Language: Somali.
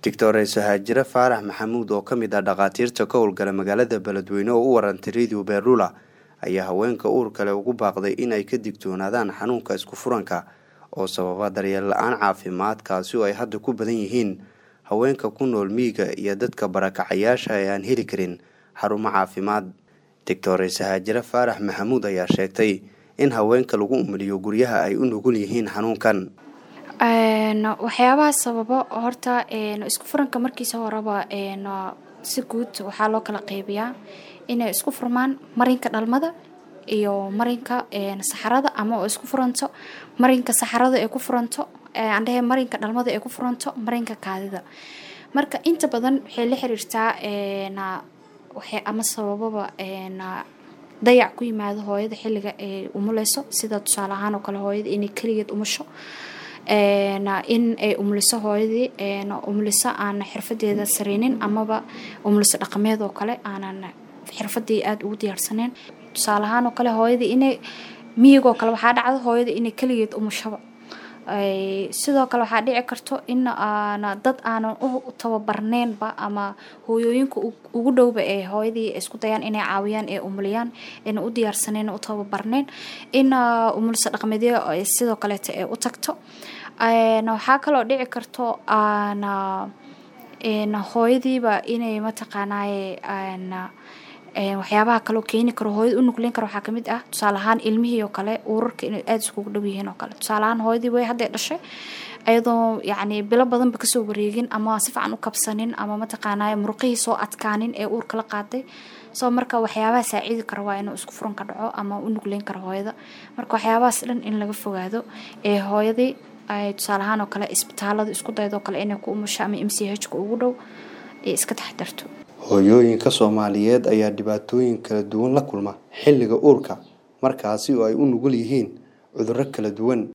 doctores haajire faarax maxamuud oo ka mid ah dhakhaatiirta ka howlgala magaalada beledweyne oo u warantay radio beerlula ayaa haweenka uur kale ugu baaqday inay ka digtoonaadaan xanuunka isku furanka oo sababa daryeel la-aan caafimaad kaasi oo ay hadda ku badan yihiin haweenka ku nool miyiga iyo dadka barakacayaasha ee aan heli karin xarumo caafimaad doctores haajire faarax maxamuud ayaa sheegtay in haweenka lagu umiliyo guryaha ay u nugul yihiin xanuunkan waxyaabaha sababo horta isku furanka markiisa horeba si guud waxaa loo kala qeybiyaa inay isku furmaan marinka dhalmada iyo marinka saxarada ama oo isku furanto marinka saxarada ee ku furanto andhehe marinka dhalmada ee ku furanto marinka kaadida marka inta badan waxay la xiriirtaa ama sabababa dayac ku yimaado hooyada xilliga ay umuleyso sida tusaale ahaan oo kale hooyada inay keligeed umusho in ay umliso hooyadii umliso aan xirfadeeda sareynin amaba umliso dhaqameed oo kale aanan xirfadii aada ugu diyaarsaneyn tusaale ahaan oo kale hooyadii inay miyigoo kale waxaa dhacdo hooyada inay keligeed umushaba sidoo kale waxaa dhici karto in dad aanan u tababarneynba ama hooyooyinka ugu dhowba ee hooyadii isku dayaan inay caawiyaan ee umuliyaan ina u diyaarsaneyn u tababarneyn in umulisa dhaqmeedyo sidoo kaleeta ee u tagto waxaa kaloo dhici karto hooyadiiba inay mataqaanaaye waxyaabaha kaloo keeni karo hooyada u nugleyn karo waxaa kamid ah tusaale ahaan ilmihii oo kale uurarka inay aada iskugu dhow yihiin oo kale tusaale ahaan hooyadii way hadday dhashay ayadoo yacni bilo badanba kasoo wareegin ama si fiican u kabsanin ama mataqaanaaye muruqihii soo adkaanin ee uurka la qaaday soo marka waxyaabaha saaciidi kara waa inuu isku furan ka dhaco ama u nugleyn karo hooyada marka waxyaabahaas dhan in laga fogaado ee hooyadii ay tusaale ahaan oo kale isbitaalada isku daydo kale inay ku umusho ama m c h ka ugu dhow ee iska taxdarto hooyooyinka soomaaliyeed ayaa dhibaatooyin kala duwan la kulma xilliga uurka markaasi oo ay u nugul yihiin cudurro kala duwan